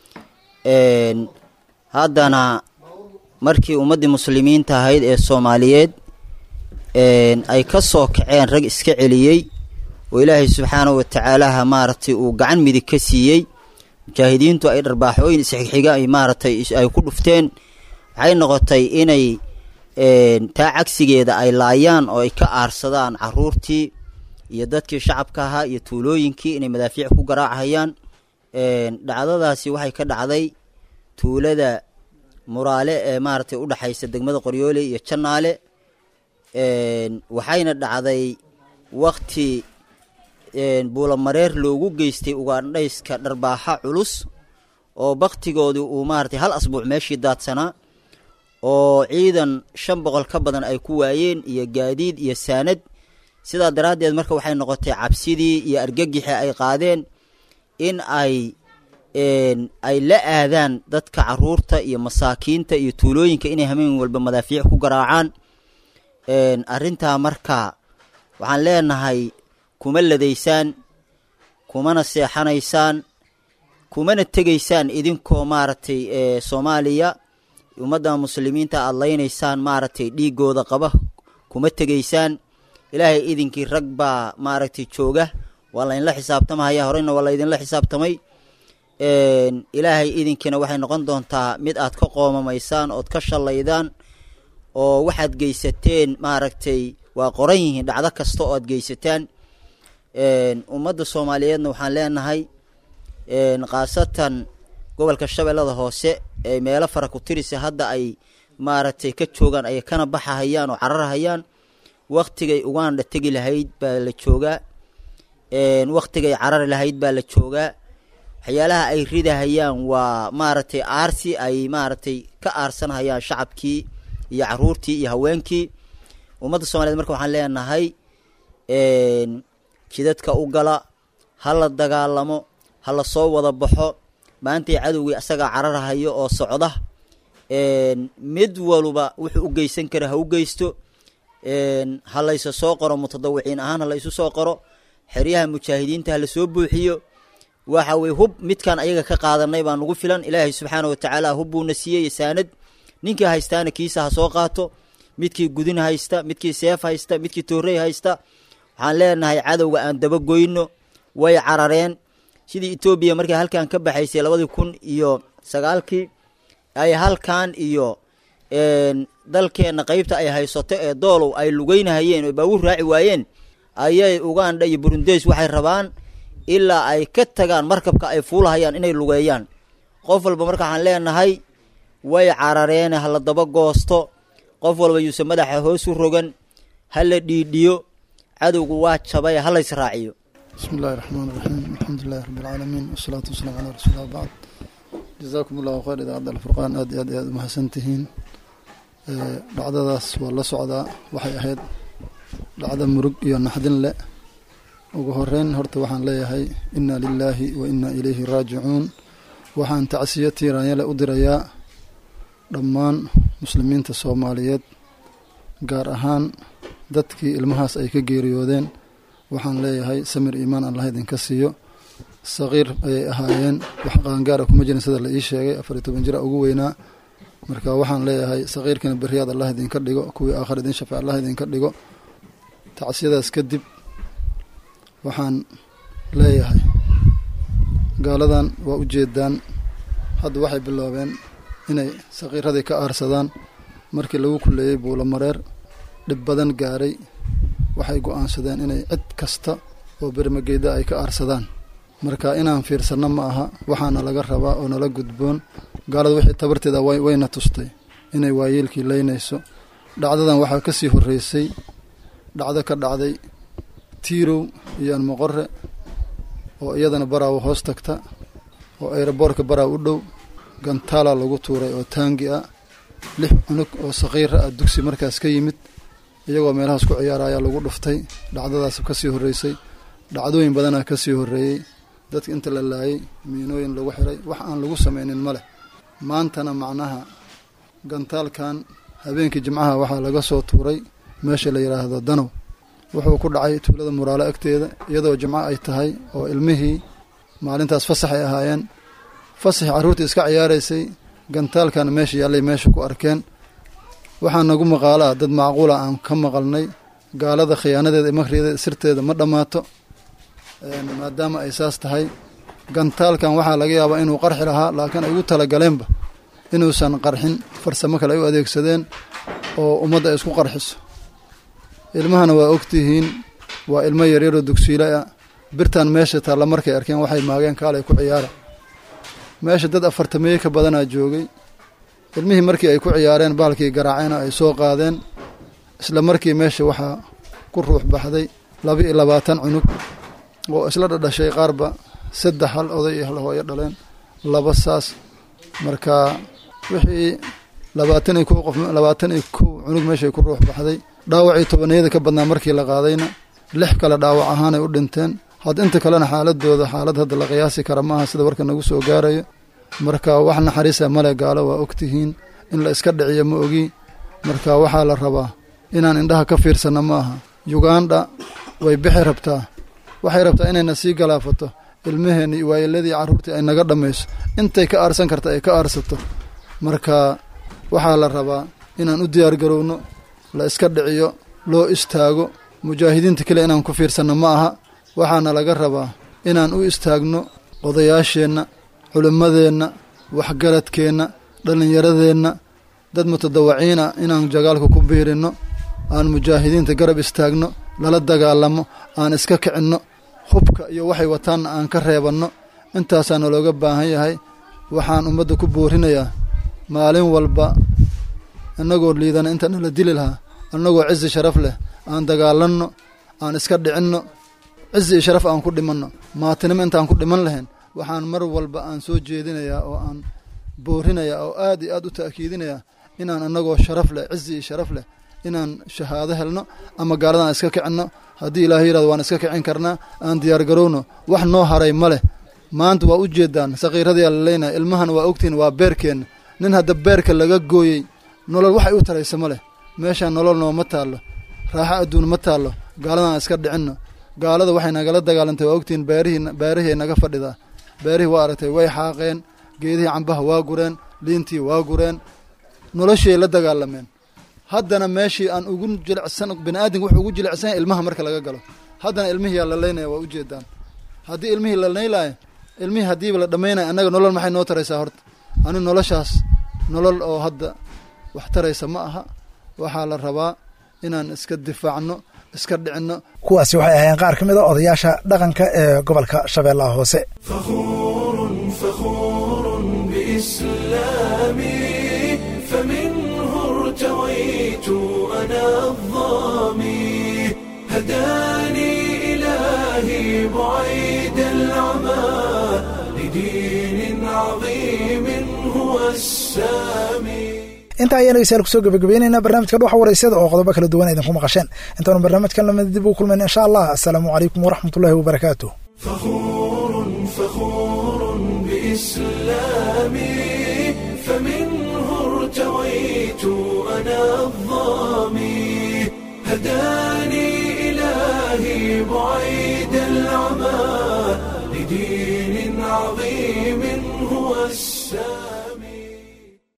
haddana markii ummaddii muslimiinta ahayd ee soomaaliyeed ay ka soo kaceen rag iska celiyey oo ilaahay subxaanahu watacaalaha maaragtay uu gacan midig ka siiyey mujaahidiintu ay dharbaaxooyin isxigxiga ay maaragtay ay ku dhufteen waxay noqotay inay taa cagsigeeda ay laayaan oo ay ka aarsadaan caruurtii iyo dadkii shacabka ahaa iyo tuulooyinkii inay madaafiic ku garaacayaan dhacdadaasi waxay ka dhacday tuulada muraale ee maaragtay u dhexaysa degmada qoryoole iyo jannaale waxayna dhacday wakti buulamareer loogu geystay ugaandhayska dharbaaxa culus oo baktigoodii uu maaragtay hal asbuuc meeshii daadsanaa oo ciidan shan boqol ka badan ay ku waayeen iyo gaadiid iyo saanad sidaa daraaddeed marka waxay noqotay cabsidii iyo argagixii ay qaadeen in ay ay la aadaan dadka caruurta iyo masaakiinta iyo tuulooyinka inay hameen walba madaafiic ku garaacaan arrintaa marka waxaan leenahay kuma ladaysaan kumana seexanaysaan kumana tegaysaan idinkoo maaragtay soomaaliya ummadda muslimiinta aada laynaysaan maaragtay dhiigooda qaba kuma tegaysaan ilaahay idinkii rag baa maaragtay jooga waa laydinla xisaabtamahaya horeyna waa laydinla xisaabtamay ilaahay idinkiina waxay noqon doontaa mid aad ka qoomamaysaan ood ka shallaydaan oo waxaad geysateen maaragtay waa qoran yihiin dhacdo kasta oo aad geysataan ummadda soomaaliyeedna waxaan leenahay khaasatan gobolka shabeellada hoose ee meelo fara ku tirisa hadda ay maaragtay ka joogaan ay kana baxahayaan oo cararahayaan waktigay uganda tegi lahayd baa la joogaa waktigay carari lahayd baa la joogaa waxyaalaha ay ridahayaan waa maaragtay aarsi ay maaragtay ka aarsanhayaan shacabkii iyo caruurtii iyo haweenkii ummadda soomaliyeed marka waxaan leenahay jidadka u gala ha la dagaalamo ha la soo wada baxo maantay cadowgii asagaa cararhayo oo socda mid waluba wuxuu u geysan kara ha u geysto ha laysa soo qoro mutadawiciin ahaan ha laysu soo qoro xeryaha mujaahidiinta ha lasoo buuxiyo waxa weye hub midkaan ayaga ka qaadanay baa nugu filan ilaahay subxaana watacaala hub buuna siiyey saanad ninkii haystaana kiisa ha soo qaato midkii gudin haysta midkii seef haysta midkii toorey haysta waxaan leenahay cadowga aan dabagoyno way carareen sidii etoobiya markay halkan ka baxaysay labadii kun iyo sagaalkii ay halkan iyo dalkeenna qeybta ay haysato ee doolow ay lugeynahayeen oo baabuur raaci waayeen ayay uganda iyo burundeys waxay rabaan ilaa ay ka tagaan markabka ay fuulahayaan inay lugeeyaan qof walba marka waxaan leenahay way carareene ha la daba goosto qof walba yuuse madaxa hoos u rogan ha la dhiidhiyo cadowgu waa jabay ha lays raaciyo bismi illahi raxmaan iraxiim alxamdulilahi rabbi alcaalamiin wasalaatu wasalaamu calaa rasuulillah bacd jazaakum allahu khayr idaacadda alfurqaan aad iyo aad iyo aad umahadsan tihiin dhacdadaas waa la socdaa waxay ahayd dhacdo murug iyo naxdin leh ugu horeyn horta waxaan leeyahay inna lilaahi wa inna ilayhi raajicuun waxaan tacsiyo tiiraanyale u dirayaa dhammaan muslimiinta soomaaliyeed gaar ahaan dadkii ilmahaas ay ka geeriyoodeen waxaan leeyahay samir iimaan allah idinka siiyo saqiir ayay ahaayeen wax qaangaara kuma jirin sida la ii sheegay afar iyo toban jira ugu weynaa marka waxaan leeyahay saqiirkana beriyaad allah idinka dhigo kuwii aakhar idin shafeec allah idinka dhigo tacsiyadaas kadib waxaan leeyahay gaaladan waa u jeedaan hadda waxay biloobeen inay saqiiradii ka aarsadaan markii lagu kuleeyey buulamareer dhib badan gaaray waxay go-aansadeen inay cid kasta oo bermageyda ay ka aarsadaan marka inaan fiirsanno ma aha waxaana laga rabaa oo nala gudboon gaalada wixii tabarteeda wayna tustay inay waayeelkii leynayso dhacdadan waxaa ka sii horreysay dhacdo ka dhacday tiirow iyo almoqore oo iyadana baraawo hoos tagta oo ayroboorka baraaw u dhow gantaala lagu tuuray oo taangi ah lix cunug oo saqiira ah dugsi markaas ka yimid iyagoo meelahaas ku ciyaara ayaa lagu dhuftay dhacdadaas ka sii horreysay dhacdooyin badanaa ka sii horreeyey dadka inta la laayay miinooyin lagu xiray wax aan lagu samaynin ma leh maantana macnaha gantaalkan habeenkii jimcaha waxaa laga soo tuuray meesha la yidhaahdo danow wuxuu ku dhacay tuulada muraalo agteeda iyadoo jimco ay tahay oo ilmihii maalintaas fasax ay ahaayeen fasaxii carruurtii iska ciyaaraysay gantaalkan meesha yaallay meesha ku arkeen waxaa nagu maqaalaa dad macquula aan ka maqalnay gaalada khiyaanadeeda makrigeeda sirteeda ma dhammaato maadaama ay saas tahay gantaalkan waxaa laga yaabaa inuu qarxi lahaa laakiin ay ugu talagaleenba inuusan qarxin farsamo kale ay u adeegsadeen oo ummadda ay isku qarxiso ilmahana waa ogtihiin waa ilmo yaryaroo dugsiile ah birtan meesha taalla markay arkeen waxay maageen kaalay ku ciyaara meesha dad afartameeye ka badanaa joogay ilmihii markii ay ku ciyaareen baalkii garaaceena ay soo qaadeen isla markii meesha waxaa ku ruux baxday laba iyo labaatan cunug oo isla dhadhashay qaarba saddex hal oday iyo hal hooyo dhaleen laba saas marka wixii labaatan iyo kow qof labaatan iyo kow cunug meeshay ku ruux baxday dhaawacii tobaniyada ka badnaa markii la qaadayna lix kale dhaawac ahaanay u dhinteen had inta kalena xaaladooda xaalad hadda la qiyaasi kara maaha sida warka nagu soo gaarayo marka wax naxariisa male gaalo waa ogtihiin in la iska dhiciyo ma ogi marka waxaa la rabaa inaan indhaha ka fiirsanno ma aha yugandha way bixi rabtaa waxay rabtaa inayna sii galaafato ilmaheenni waayeladii carruurtii ay naga dhammayso intay ka aarsan karta ay ka aarsato marka waxaa la rabaa inaan u diyaargarowno la iska dhiciyo loo istaago mujaahidiinta kale inaan ku fiirsanno ma aha waxaana laga rabaa inaan u istaagno odayaasheenna culimmadeenna waxgaradkeenna dhallinyaradeenna dad mutadawaciina inaan jagaalka ku biirinno aan mujaahidiinta garab istaagno lala dagaalamo aan iska kicinno hubka iyo waxay wataanna aan ka reebanno intaasaa nalooga baahan yahay waxaan ummadda ku boorinayaa maalin walba annagoo liidana inta nala dili lahaa annagoo cizi sharaf leh aan dagaalanno aan iska dhicinno cizi iyo sharaf aan ku dhimanno maatinimo intaan ku dhiman lahayn waxaan mar walba aan soo jeedinayaa oo aan boorinayaa oo aad iyo aad u ta'kiidinayaa inaan annagoo sharaf leh cizi iyo sharaf leh inaan shahaado helno ama gaaladan iska kicinno haddii ilaahay yirahdo waan iska kicin karnaa aan diyaargarowno wax noo haray ma leh maanta waa u jeedaan saqiiradii la leynaya ilmahana waa ogtihiin waa beerkeenna nin hadda beerka laga gooyey nolol waxay u taraysa ma leh meeshaan nolol nooma taallo raaxo adduun ma taallo gaaladan iska dhicinno gaalada waxay nagala dagaalantay waa ogtihiin beerihii beerihii naga fadhidaa beerihii waa aragtay way xaaqeen geedihii cambaha waa gureen liintii waa gureen noloshiay la dagaalameen haddana meeshii aan ugu jilicsan bini aadamka wuxuu ugu jilicsan yahay ilmaha marka laga galo haddana ilmihii yaa la leynaya waa ujeedaan haddii ilmihii la leylaayo ilmihii haddiiba la dhammaynaya annaga nolol maxay noo taraysaa horta ani noloshaas nolol oo hadda wax taraysa ma aha waxaa la rabaa inaan iska difaacno iska dhicinno kuwaasi waxay ahaayeen qaar ka mid a odayaasha dhaqanka ee gobolka shabeellaha hoose فخور بإسلامي فمنه ارتويت أنا الظامي هداني إلهي بعيد العمى لدين عظيم هو السامي inta ayaan dhegeystayaal kusoo gabagabaynaynaa barnaamijka dhuxa waraysada oo qodobo kala duwan idinku maqasheen intaanu barnaamijkan lamid dib u kulmayn insha allah assalaamu calaykum waraxmatullahi wabarakaatu فخور فخور بإسلامي فمنه ارتويت أنا الظامي هداني إلهي بعيد العمى لدين عظيم هو السامي